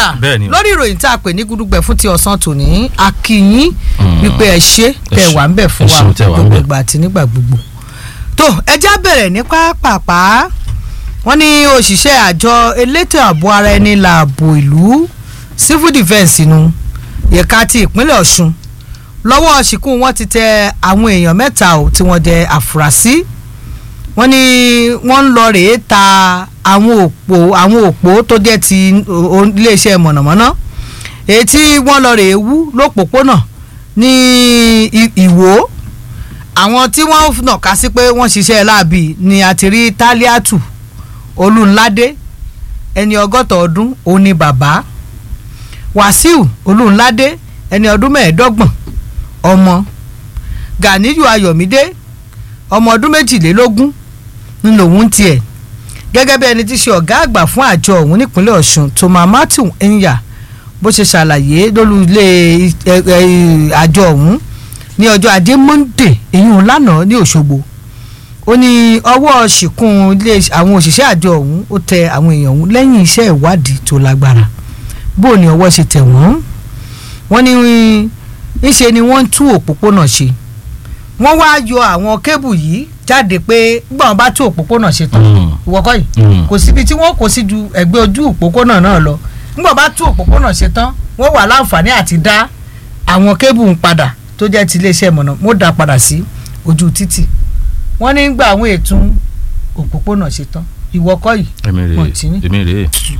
ọ̀dà Bẹ́ẹ̀ ni o. lórí ìròyìn tá a pè ní gudugbẹ fún ti ọ̀sán tòní akínyín wípé ẹ ṣe tẹ ṣe- wà ń bẹ̀ fún ẹ wa ṣeun tẹ́ wà ń gbogbo bẹ̀. ìgbà àti nígbà gbogbo. tó ẹjá bẹ̀rẹ̀ ní pápápá wọ́n ní òṣìṣẹ́ àjọ elétò ààbò ara ẹni làbò ìlú civil defence nu ẹ̀ka ti ìpínlẹ̀ ọ̀ṣun lọ́wọ́ ṣìkún wọn ti tẹ àwọn èèyàn mẹ́ta ò tí wọ́n jẹ́ àfúrásì wọ́n ní wọ́n ń lọ rèé ta àwọn òpó àwọn òpó tó jẹ́ ti o- o- iléeṣẹ́ mọ̀nàmọ́ná èyí tí wọ́n lọ rèé wú lópòpónà ní I- ìwó àwọn tí wọ́n nàka sí pé wọ́n ṣiṣẹ́ láàbì ni a ti rí tálíàtù olùńládé ẹni ọgọ́ta ọdún òun ni bàbá wàsíù olùńládé ẹni ọdún mẹ́ẹ̀ẹ́dọ́gbọ̀n ọmọ ganiyu ayọ̀mídé ọmọ ọdún méjìlélógún ń lòun tiẹ̀ gẹ́gẹ́ bí ẹni tí í ṣe ọ̀gá àgbà fún àjọ ọ̀hún nípínlẹ̀ ọ̀ṣun toma matthew enya bó ṣe ṣàlàyé lórí ilé ẹ, ẹ, àjọ ọ̀hún ní ọjọ́ ajé monde èyí lánàá ní òṣogbo ó ní ọwọ́ ṣìkún ilé àwọn òṣìṣẹ́ àjọ ọ̀hún ó tẹ àwọn èèyàn ọ̀hún lẹ́yìn iṣẹ́ ìwádìí tó lágbára bó o ní ọwọ́ ṣe tẹ̀ wọ́n wọ́n ní ńṣe ni wọ́n ń tú òpópónà ṣe wọ́n wá yọ àwọn kébù yìí jáde pé gbọ́n wọn bá tú òpópónà ṣe tán Mm. ìwọ́kọ́ yìí Mm. kò síbi tí wọ́n kò sí ju ẹgbẹ́ ojú òpópónà náà lọ nígbà bá tú òpópónà ṣe tán wọ́n wà láǹfààní àti dá àwọn kébù ń padà tó jẹ́ ti iléeṣẹ́ mọ̀nà wọ́n dá padà sí ojú títì wọ́n ní gbà àwọn ètò òpópónà ṣe tán ìwọ́kọ́ yìí èmi Wọ́n ti ní. rèé èmi rèé